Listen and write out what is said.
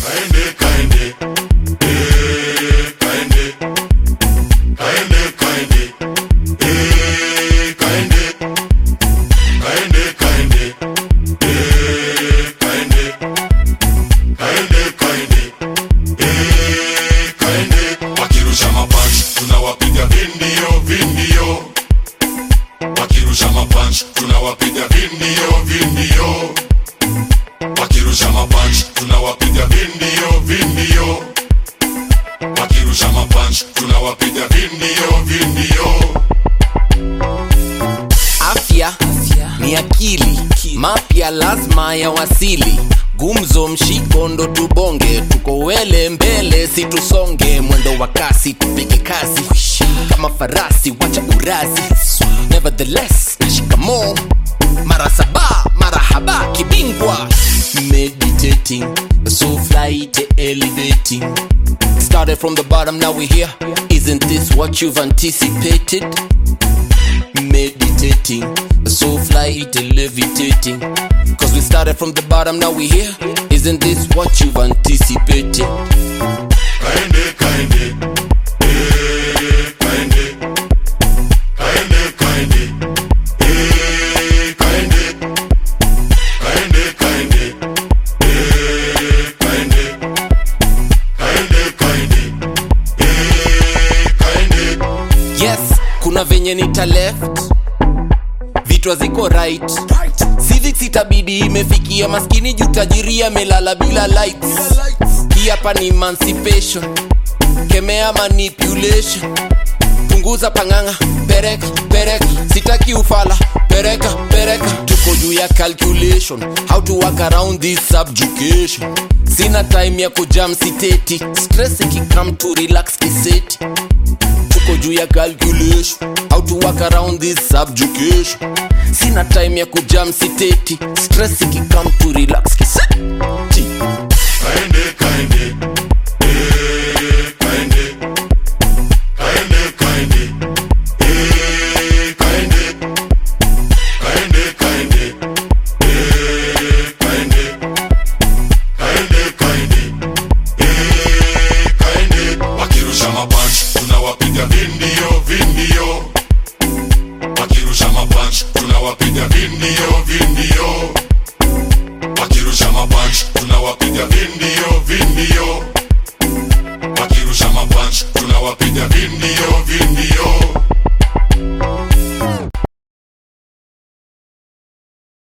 kaende kaende eh, kaende kaende kaende eh, kaende kaende kaende eh, kaende kaende kaende eh, kaende wakirusha mapanch tunawapiga vindio vindio wakirusha mapanch tunawapiga vindio vindio wakirusha mapanch tunawapiga vindio vindio wakirusha mapanch tunawapiga vindio vindio afya ni akili mapya lazima ya wasili gumzo mshiko ndo tubonge tuko wele mbele situsonge mwendo wa kasi tupige kazi kama farasi wacha urazi nevertheless shikamo mara saba marahaba kibingwa meditating so flight elevating started from the bottom now we're here isn't this what you've anticipated meditating so fly it levitating cause we started from the bottom now we here isn't this what you've anticipated kaende kaende eh, kaende kaende kaende eh, kaende kaende kaende eh, kaende kaende kaende eh, kaende yes kuna venye nita left vitwa ziko right civics itabidi imefikia maskini juu tajiri amelala bila lights hii hapa ni emancipation kemea manipulation punguza panganga pereka pereka sitaki ufala pereka pereka tuko juu ya calculation how to work around this subjugation sina time ya kujam siteti stress ikikam to relax kiseti tuko juu ya calculation how to work around this subjugation sina time ya kujam siteti stress ikikam to relax kiseti